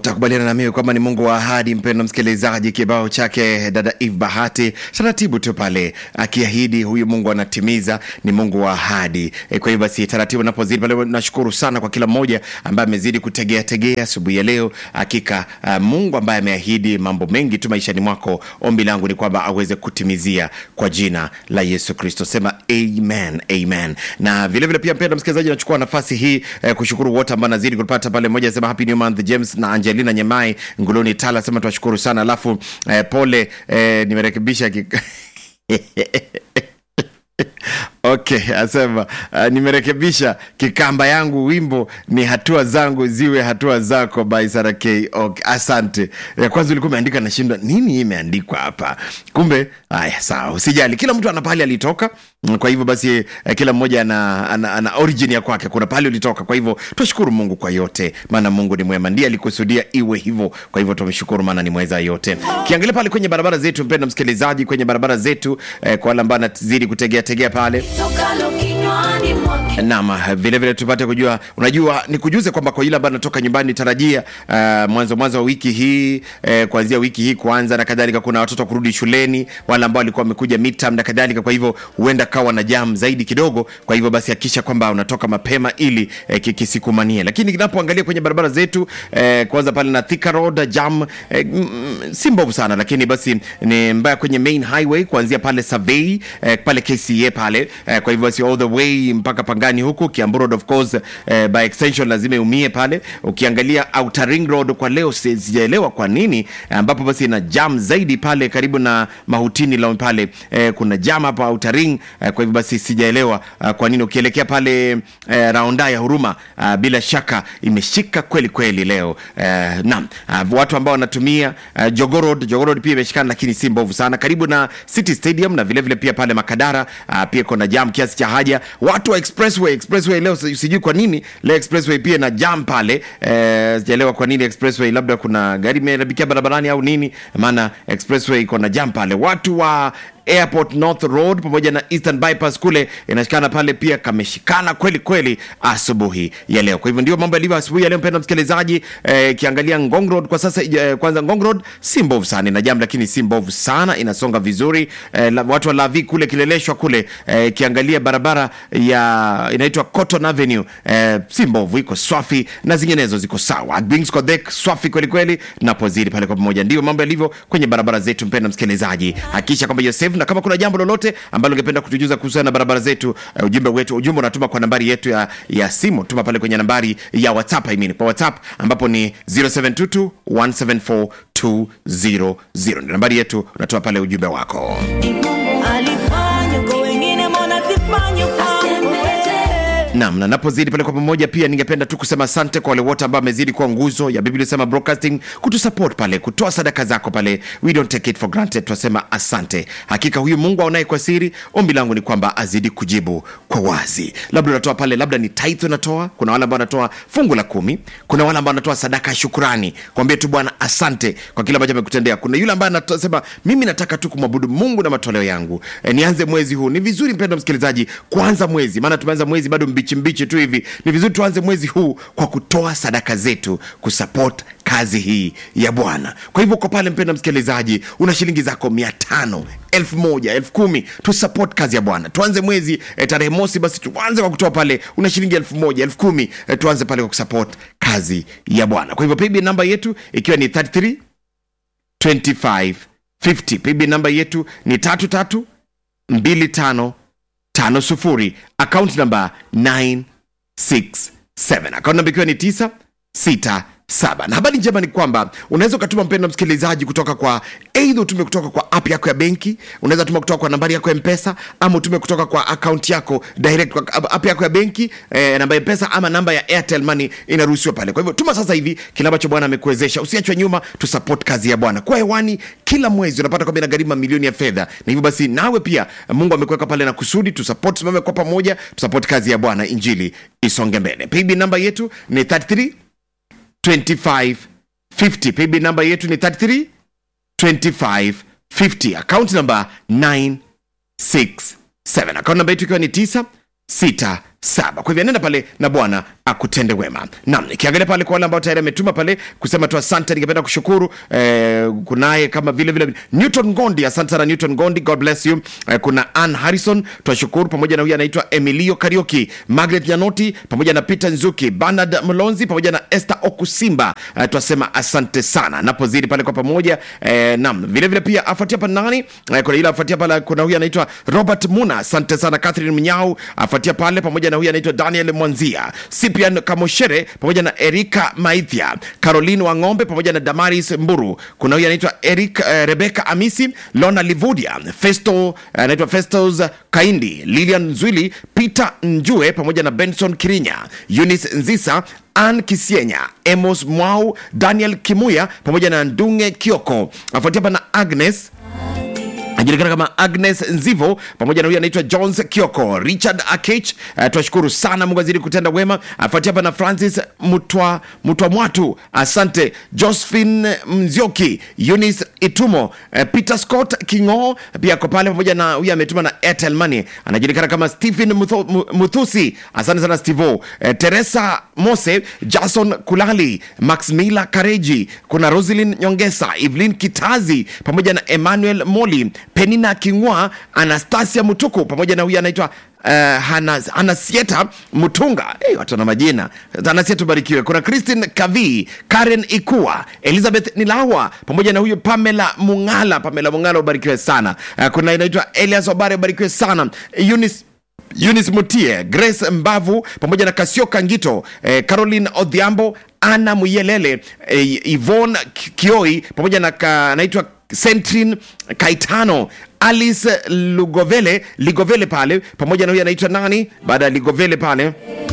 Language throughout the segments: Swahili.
utakubaliana na mimi kwamba ni mungu wa ahadi mpendo msikilizaji kibao chake dada eve bahati taratibu tu pale akiahidi huyu mungu anatimiza ni mungu wa ahadi e, kwa hiyo basi taratibu napozidi pale nashukuru sana kwa kila mmoja ambaye amezidi kutegea tegea asubuhi ya leo hakika uh, mungu ambaye ameahidi mambo mengi tu maishani mwako ombi langu ni kwamba aweze kutimizia kwa jina la yesu kristo sema amen amen na vile vile pia mpendo msikilizaji nachukua nafasi hii eh, kushukuru wote ambao nazidi kupata pale mmoja sema happy new month james na angelina nyemai nguluni tala sema tuwashukuru sana alafu eh, pole eh, nimerekebisha kik... okay asema uh, nimerekebisha kikamba yangu wimbo ni hatua zangu ziwe hatua zako by Sarah K. Okay, asante ya kwanza ulikuwa umeandika nashindwa nini hii imeandikwa hapa kumbe haya sawa usijali kila mtu ana pahali alitoka Mm, kwa hivyo basi eh, kila mmoja ana, ana, ana origin ya kwake kuna pahali ulitoka kwa hivyo twashukuru mungu kwa yote maana mungu ni mwema ndiye alikusudia iwe hivyo kwa hivyo tumshukuru maana ni mweza yote kiangalia pale kwenye barabara zetu mpendo msikilizaji kwenye barabara zetu eh, kwa wale ambao anazidi kutegea tegea pale tokalo kinywani mwake nam vile vile tupate kujua unajua ni kujuze kwamba kwa ile ambayo natoka nyumbani tarajia uh, mwanzo mwanzo wa wiki hii eh, kuanzia wiki hii kuanza na kadhalika kuna watoto kurudi shuleni wale ambao walikuwa wamekuja midterm na kadhalika kwa hivyo huenda kawa na jam zaidi kidogo kwa hivyo basi hakikisha kwamba unatoka mapema ili eh, kikisikumanie lakini kinapoangalia kwenye barabara zetu eh, kwanza pale na Thika Road jam eh, mm, mm, si mbovu sana lakini basi ni mbaya kwenye main highway kuanzia pale survey eh, pale KCA pale eh, kwa hivyo basi all the way mpaka pangani huku Kiambu Road of course eh, by extension lazima umie pale ukiangalia Outer Ring Road kwa leo si- sijaelewa kwa nini ambapo basi ina jam zaidi pale karibu na mahutini la pale eh, kuna jam hapa Outer Ring eh, kwa hivyo basi sijaelewa uh, kwa nini ukielekea pale eh, raunda ya huruma uh, bila shaka imeshika kweli kweli leo eh, naam uh, watu ambao wanatumia uh, Jogorod Jogorod pia imeshikana lakini si mbovu sana karibu na City Stadium na vile vile pia pale Makadara uh, pia kuna jam kiasi cha haja watu wa expressway expressway leo si- sijui kwa nini leo expressway pia na jam pale eh, sijaelewa kwa nini expressway labda kuna gari imerabikia barabarani au nini maana expressway iko na jam pale watu wa airport north road pamoja na eastern bypass kule inashikana pale pia kameshikana kweli kweli asubuhi ya leo kwa hivyo ndio mambo yalivyo asubuhi ya leo mpenda msikilizaji eh, kiangalia ngong road kwa sasa eh, kwanza ngong road si mbovu sana ina jam lakini si mbovu sana inasonga vizuri eh, la, watu wa lavi kule kileleshwa kule eh, kiangalia barabara ya inaitwa cotton avenue eh, si mbovu iko swafi na zinginezo ziko sawa Bings Kodhek swafi kweli kweli napozidi pale kwa pamoja ndio mambo yalivyo kwenye barabara zetu mpenda msikilizaji hakikisha kwamba you're safe na kama kuna jambo lolote ambalo ungependa kutujuza kuhusiana na barabara zetu uh, ujumbe wetu ujumbe unatuma kwa nambari yetu ya, ya simu tuma pale kwenye nambari ya whatsapp I mean, kwa whatsapp ambapo ni 0722 174 200 ni nambari yetu unatuma pale ujumbe wako ni mungu alifanya kwa wengine mbona sifanye kwangu nam na napozidi pale kwa pamoja pia ningependa tu kusema asante kwa wale wote ambao amezidi kuwa nguzo ya biblia sema broadcasting kutusupport pale kutoa sadaka zako pale we don't take it for granted tunasema asante hakika huyu mungu aonaye kwa siri ombi langu ni kwamba azidi kujibu kwa wazi labda unatoa pale labda ni tithe unatoa kuna wale ambao wanatoa fungu la kumi kuna wale ambao wanatoa sadaka ya shukurani kwambie tu bwana asante kwa kile ambacho amekutendea kuna yule ambaye anasema mimi nataka tu kumwabudu mungu na matoleo yangu e, nianze mwezi huu ni vizuri mpendo msikilizaji kuanza mwezi maana tumeanza mwezi bado mbichi mbichi tu hivi ni vizuri tuanze mwezi huu kwa kutoa sadaka zetu kusupport kazi hii ya bwana kwa hivyo kwa pale mpendo msikilizaji una shilingi zako mia tano elfu moja elfu kumi tu support kazi ya bwana tuanze mwezi eh, tarehe mosi basi tuanze kwa kutoa pale una shilingi elfu moja elfu kumi eh, tuanze pale kwa kusupport kazi ya bwana kwa hivyo paybill namba yetu ikiwa ni 33 25 50 paybill namba yetu ni tatu tatu mbili tano tano sufuri akaunti namba 967 akaunti namba ikiwa ni 967 na habari njema ni kwamba unaweza ukatuma mpendo msikilizaji kutoka kwa eidha utume kutoka kwa app yako ya benki unaweza tuma kutoka kwa nambari yako ya mpesa ama utume kutoka kwa akaunti yako direct kwa app yako ya benki eh, namba ya mpesa ama namba ya airtel money inaruhusiwa pale kwa hivyo tuma sasa hivi kile ambacho bwana amekuwezesha usiachwe nyuma tu support kazi ya bwana kwa hewani kila mwezi unapata kwamba inagharimu mamilioni ya fedha na hivyo basi nawe pia mungu amekuweka pale na kusudi tu support simame kwa pamoja tu support kazi ya bwana injili isonge mbele paybill namba yetu ni 33 25 50 paybill namba yetu ni 33 25 50 account namba 967 account namba yetu ikiwa ni 967 saba kwa hivyo nenda pale na bwana akutende wema nam nikiangalia pale kwa wale ambao tayari ametuma pale kusema tu asante ningependa kushukuru eh, kunaye kama vile vile newton gondi asante sana newton gondi god bless you eh, kuna ann harrison twashukuru pamoja na huyu anaitwa emilio karioki margaret nyanoti pamoja na peter nzuki bernard mlonzi pamoja na esther okusimba eh, twasema asante sana napozidi pale kwa pamoja eh, nam vile vile pia afuatia pa nani eh, kuna ile afuatia pale kuna huyu anaitwa robert muna asante sana catherine mnyau afuatia pale pamoja na huyu anaitwa daniel mwanzia cyprian kamoshere pamoja na erika maithia caroline wang'ombe pamoja na damaris mburu kuna huyu anaitwa eric eh, rebeka amisi lona livudia festo eh, anaitwa festos kaindi lilian zwili peter njue pamoja na benson kirinya eunice nzisa Ann Kisienya, Emos Mwau, Daniel Kimuya pamoja na Ndunge Kioko. Afuatia hapa na Agnes anajulikana kama agnes nzivo pamoja na huyu anaitwa jones kioko richard akech uh, twashukuru sana mungu azidi kutenda wema afuatia hapa na francis mutwa, mutwa mwatu asante josephine mzioki eunice itumo uh, peter scott kingo pia ako pale pamoja na huyu ametuma na airtel money anajulikana kama stephen Mutho- Mu- muthusi asante sana stevo uh, teresa mose jason kulali maxmila kareji kuna roselin nyongesa evelyn kitazi pamoja na emmanuel moli penina kingwa anastasia mutuku pamoja na huyu anaitwa Uh, Hanas- hanasieta mutunga hey, watu na majina hanasieta ubarikiwe kuna christine kavi karen ikua elizabeth nilawa pamoja na huyu pamela mungala pamela mungala ubarikiwe sana uh, kuna inaitwa elias obare ubarikiwe sana Eunice Eunice Mutie, Grace Mbavu pamoja na Kasioka Ngito, eh, Caroline Odhiambo, Anna Muyelele, eh, Yvonne Ki- Kioi pamoja na ka- anaitwa Sentrin Kaitano, Alice Lugovele Ligovele pale pamoja na huyu anaitwa nani baada ya Ligovele pale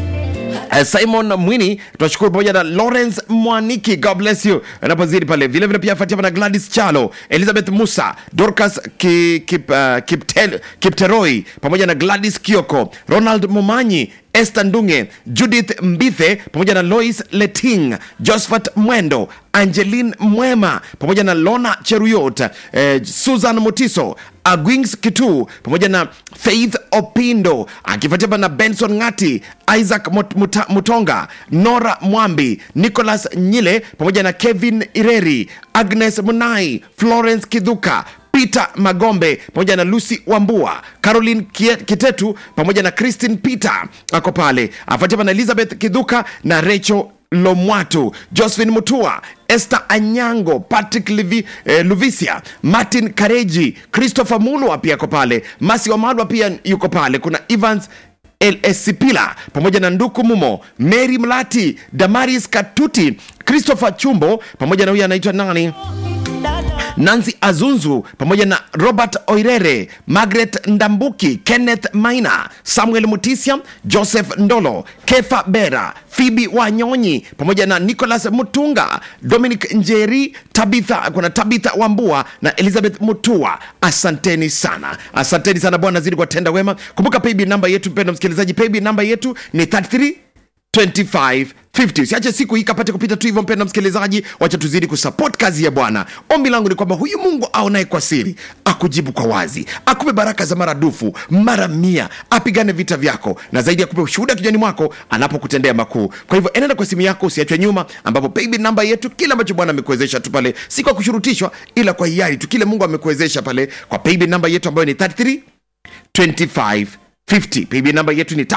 Uh, simon mwini tunashukuru pamoja na lawrence mwaniki god bless you anapozidi pale vile vile pia afuatia na gladys chalo elizabeth musa dorcas ki, kip, uh, kiptel, kipteroi pamoja na gladys kioko ronald mumanyi Esther Ndunge, Judith Mbithe pamoja na Lois Leting, Josephat Mwendo, Angeline Mwema pamoja na Lona Cheruyot, eh, Susan Mutiso, Agwings Kitu pamoja na Faith Opindo, akifuatia na Benson Ngati, Isaac Mut- Muta- Mutonga, Nora Mwambi, Nicholas Nyile pamoja na Kevin Ireri, Agnes Munai, Florence Kidhuka peter magombe pamoja na lucy wambua caroline Kie- kitetu pamoja na christine peter ako pale afuatia na elizabeth kidhuka na rachel lomwatu josephine mutua esther anyango patrick Livi, eh, luvisia martin kareji christopher mulwa pia ako pale masi wamalwa pia yuko pale kuna evans lscpila pamoja na nduku mumo mary mlati damaris katuti christopher chumbo pamoja na huyu anaitwa nani nancy azunzu pamoja na robert oirere margaret ndambuki kenneth maina samuel mutisia joseph ndolo kefa bera fibi wanyonyi pamoja na nicholas mutunga dominic njeri tabitha kuna tabitha wambua na elizabeth mutua asanteni sana asanteni sana bwana zidi kuwatenda wema kumbuka payb namba yetu mpendo msikilizaji payb namba yetu ni 33 2550 usiache siku hii kapate kupita tu hivyo mpenda msikilizaji wacha tuzidi kusupport kazi ya bwana ombi langu ni kwamba huyu mungu aonaye kwa siri akujibu kwa wazi akupe baraka za maradufu mara mia apigane vita vyako na zaidi akupe ushuhuda kijani mwako anapokutendea makuu kwa hivyo enenda kwa simu yako usiachwe nyuma ambapo paybill namba yetu kile ambacho bwana amekuwezesha tu pale si kwa kushurutishwa ila kwa hiari tu kile mungu amekuwezesha pale kwa paybill namba yetu ambayo ni 33 2550 paybill namba yetu ni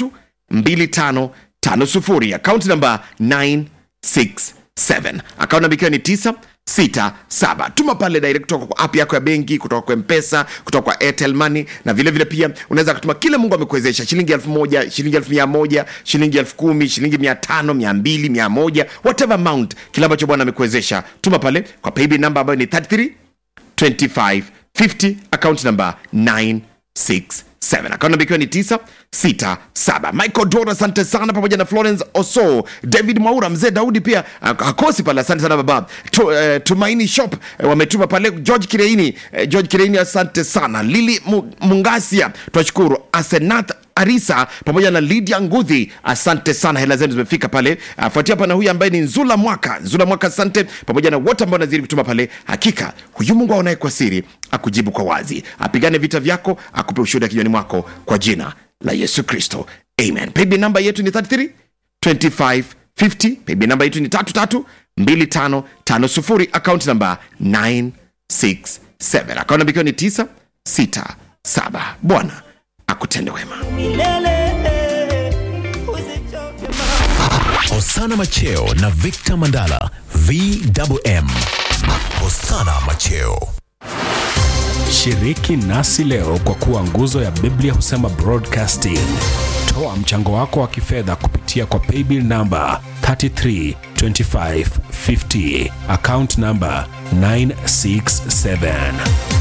332550 akaunti namba 967 akaunti namba ikiwa ni 967 tuma pale direct kutoka kwa app yako ya benki kutoka kwa mpesa kutoka kwa airtel money na vile vile pia unaweza kutuma kile mungu amekuwezesha shilingi elfu moja shilingi elfu mia moja shilingi elfu kumi shilingi mia tano mia mbili mia moja whatever amount kile ambacho bwana amekuwezesha tuma pale kwa paybill namba ambayo ni 33 2550 account number 967 account number ikiwa ni 967 michael dora asante sana pamoja na florence oso david maura mzee daudi pia ak- hakosi pale asante sana baba tu, eh, tumaini shop eh, wametuma pale george kireini eh, george kireini asante sana lili Mu- mungasia twashukuru asenath arisa pamoja na lydia ngudhi asante sana hela zenu zimefika pale afuatia hapa na huyu ambaye ni nzula mwaka nzula mwaka asante pamoja na wote ambao nazidi kutuma pale hakika huyu mungu aonaye kwa siri akujibu kwa wazi apigane vita vyako akupe ushuhuda kinywani mwako kwa jina la yesu kristo amen paybill namba yetu ni 33 2550 paybill namba yetu ni 332550 account namba 967 account namba ikiwa ni 967 bwana akutende wema milele usichoke Hosana Macheo na Victor Mandala VMM. Hosana Macheo. Shiriki nasi leo kwa kuwa nguzo ya Biblia husema broadcasting. Toa mchango wako wa kifedha kupitia kwa paybill namba 332550 account namba 967